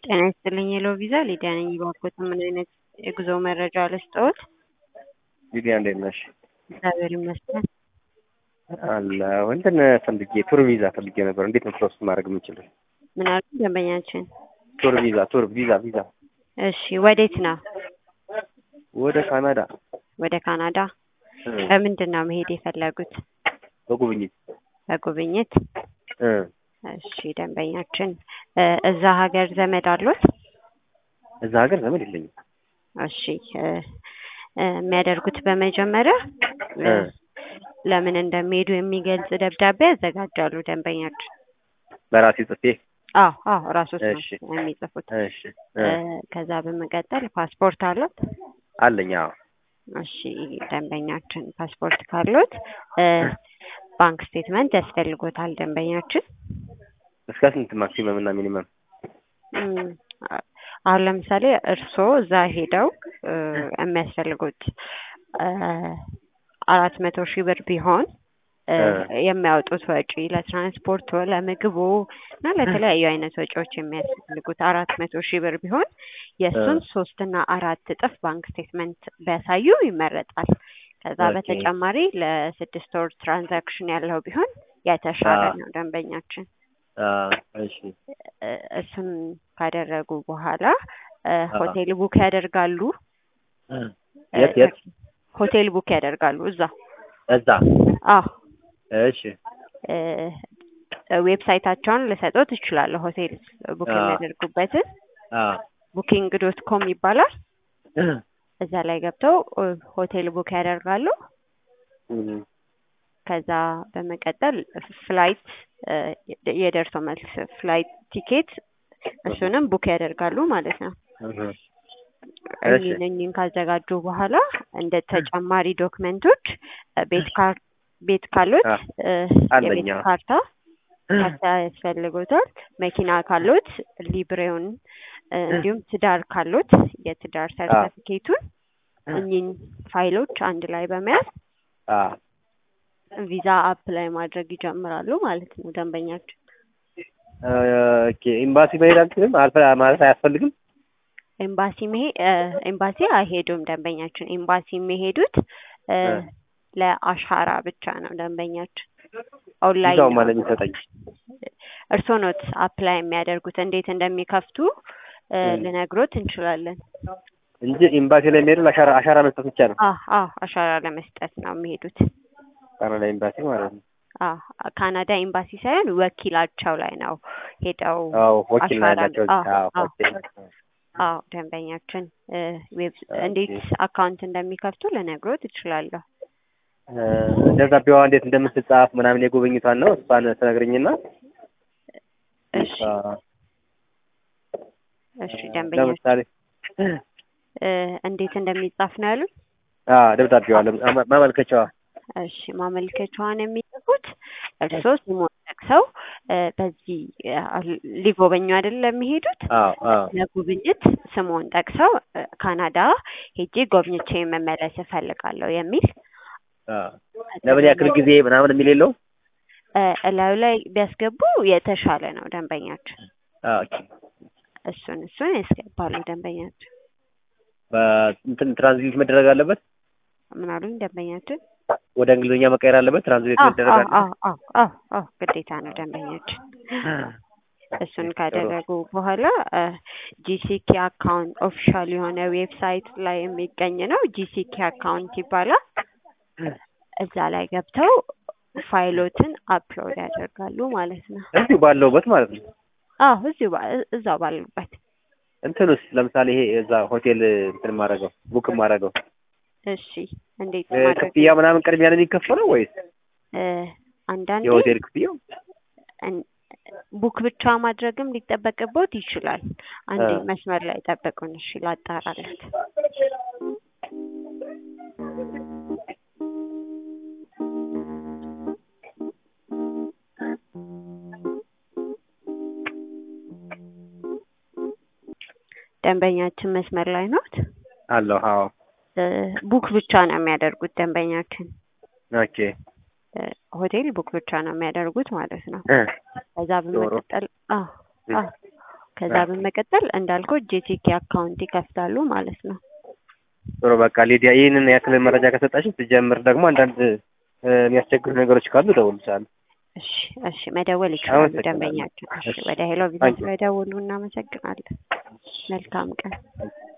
ጤና ይስጥልኝ የሎ ቪዛ ሊዲያ ነኝ። እባክዎት ምን አይነት የጉዞ መረጃ ልስጥዎት? ሊዲያ እንዴት ነሽ? እግዚአብሔር ይመስገን። አለሁ እንትን ፈልጌ ቱር ቪዛ ፈልጌ ነበር። እንዴት ነው ፕሮሰስ ማድረግ የምችለው? ምን አሉ ደንበኛችን? ቱር ቪዛ ቱር ቪዛ ቪዛ እሺ ወዴት ነው? ወደ ካናዳ ወደ ካናዳ። እ በምንድን ነው መሄድ የፈለጉት? በጉብኝት በጉብኝት? እ እሺ ደንበኛችን እ እዛ ሀገር ዘመድ አሉት? እዛ ሀገር ዘመድ የለኝም። እሺ እ እ የሚያደርጉት በመጀመሪያ እ እ ለምን እንደሚሄዱ የሚገልጽ ደብዳቤ ያዘጋጃሉ ደንበኛችን። በራሴ ጽፌ አዎ አዎ ራሶት ነው እሺ የሚጽፉት። እሺ እ እ ከዛ በመቀጠል ፓስፖርት አሉት? አለኝ አዎ እሺ ደንበኛችን ፓስፖርት ካሉት እ ባንክ ስቴትመንት ያስፈልጎታል ደንበኛችን። እስከ ስንት ማክሲመም እና ሚኒመም? እም፣ አ- አሁን ለምሳሌ እርስዎ እዛ ሄደው እ የሚያስፈልጉት እ አራት መቶ ሺህ ብር ቢሆን እ እ የሚያወጡት ወጪ ለትራንስፖርቱ፣ ለምግቡ እና ለተለያዩ አይነት ወጪዎች የሚያስፈልጉት አራት መቶ ሺህ ብር ቢሆን የእሱን ሶስት እና አራት እጥፍ ባንክ ስቴትመንት ቢያሳዩ ይመረጣል። ከዛ ኦኬ በተጨማሪ ለስድስት ወር ትራንዛክሽን ያለው ቢሆን የተሻለ አ ነው ደንበኛችን። አ እሺ እ እሱን ካደረጉ በኋላ እ አ ሆቴል ቡክ ያደርጋሉ። እ እ የት የት? ሆቴል ቡክ ያደርጋሉ እዛ። እዛ አዎ እሺ እ ዌብሳይታቸውን ልሰጥዎት እችላለሁ። ሆቴል ቡክ አ የሚያደርጉበትን አ ቡኪንግ ዶት ኮም ይባላል። እ እዛ ላይ ገብተው እ ሆቴል ቡክ ያደርጋሉ። እም ከዛ በመቀጠል ፍላይት እ የደርሶ መልስ ፍላይት ቲኬት እህ እሱንም ቡክ ያደርጋሉ ማለት ነው። እህ እሺ እኚህን እኚህን ካዘጋጁ በኋላ እንደ ተጨማሪ ዶክመንቶች እ ቤት ካር ቤት ካሉት አ እ አለኝ የቤት አዎ ካርታ ካርታ ያስፈልጎታል። መኪና ካሉት ሊብሬውን እ እንዲሁም ትዳር ካሉት የትዳር አ ሰርተፊኬቱን እኚህን ፋይሎች አንድ ላይ በመያዝ አ ቪዛ አፕላይ ማድረግ ይጀምራሉ ማለት ነው ደንበኛችን። ኦኬ ኤምባሲ መሄድ አልችልም አልፈ- ማለት አያስፈልግም? ኤምባሲ መሄ እ ኤምባሲ አይሄዱም ደንበኛችን። ኤምባሲ የሚሄዱት እ እ ለአሻራ ብቻ ነው ደንበኛችን። ኦንላይን ቪዛው ነው። ማለት የሚሰጠኝ እርስዎ ኖት አፕላይ የሚያደርጉት እንዴት እንደሚከፍቱ እ እም ልነግሮት እንችላለን። እንጂ ኤምባሲ ላይ የሚሄደው አሻራ አሻራ መስጠት ብቻ ነው። አዎ አዎ አሻራ ለመስጠት ነው የሚሄዱት። ካናዳ ኤምባሲ ማለት ነው። አዎ ካናዳ ኤምባሲ ሳይሆን ወኪላቸው ላይ ነው ሄደው አዎ ወኪል ነው አሻራ ያላቸው። አዎ አዎ አዎ ኦኬ አዎ ደንበኛችን እ ዌብ ኦኬ እንዴት አካውንት እንደሚከፍቱ ልነግሮት እችላለሁ። እ ደብዳቤዋ እንዴት እንደምትጻፍ ምናምን የጉብኝቷን ነው እሷን ትነግሪኝና እሺ አ እሺ ደንበኛችን ለምሳሌ እ እንዴት እንደሚጻፍ ነው ያሉት? አ ደብዳቤዋ ለም- አመ- ማመልከቻዋ እሺ ማመልከቻዋን የሚጽፉት እርስዎ ስሞን ጠቅሰው እ በዚህ አ ሊጎበኙ አይደል የሚሄዱት? አዎ አዎ ለጉብኝት ስሞን ጠቅሰው እ ካናዳ ሄጄ ጎብኝቼ መመለስ እፈልጋለሁ የሚል አ ለምን ያክል ጊዜ ምናምን የሚል የለውም? እ እላዩ ላይ ቢያስገቡ የተሻለ ነው ደንበኛችን። አ ኦኬ እሱን እሱን ያስገባሉ ደንበኛችን። በእንትን ትራንዚት መደረግ አለበት? ምን አሉኝ ደንበኛችን? ወደ እንግሊዝኛ መቀየር አለበት? ትራንስሌት አዎ መደረግ አዎ አለበት? አዎ አዎ አዎ አዎ ግዴታ ነው ደንበኛችን። እሱን ጥሩ ካደረጉ በኋላ ጂሲኪ አካውንት ኦፊሻል የሆነ ዌብሳይት ላይ የሚገኝ ነው። ጂሲኪ አካውንት ይባላል። እዛ ላይ ገብተው ፋይሎትን አፕሎድ ያደርጋሉ ማለት ነው። እዚሁ ባለውበት ማለት ነው። አዎ እዚሁ ባ- እዛው ባሉበት። እንትንስ ለምሳሌ ይሄ እዛ ሆቴል እንትን ማድረገው ቡክ ማድረገው እሺ እንዴት እ ማድረግ ክፍያ ምናምን ቅድሚያ ነው የሚከፈለው ወይስ እ አንዳንዴ የሆቴል ክፍያው? እን- ቡክ ብቻ ማድረግም ሊጠበቅቦት ይችላል። አንዴ አ መስመር ላይ ጠብቁን እሺ ላጣራለት። ደንበኛችን መስመር ላይ ኖት? አለሁ። አዎ እ ቡክ ብቻ ነው የሚያደርጉት ደንበኛችን። ኦኬ እ ሆቴል ቡክ ብቻ ነው የሚያደርጉት ማለት ነው። እ ከዛ ዶሮ በመቀጠል አዎ አዎ ከዛ በመቀጠል እንዳልከው ጂቲኬ አካውንት ይከፍታሉ ማለት ነው። ጥሩ በቃ ሊዲያ ይህንን ያክል መረጃ ከሰጣችን ስጀምር ደግሞ አንዳንድ እ፣ የሚያስቸግሩ ነገሮች ካሉ እደውልልሻለሁ። እሺ እሺ፣ መደወል ይችላሉ አመሰግናለሁ። ደንበኛችን። እሺ፣ እሺ። ወደ ሄሎ ቢዝነስ ስለደውሉ እናመሰግናለን። መልካም ቀን።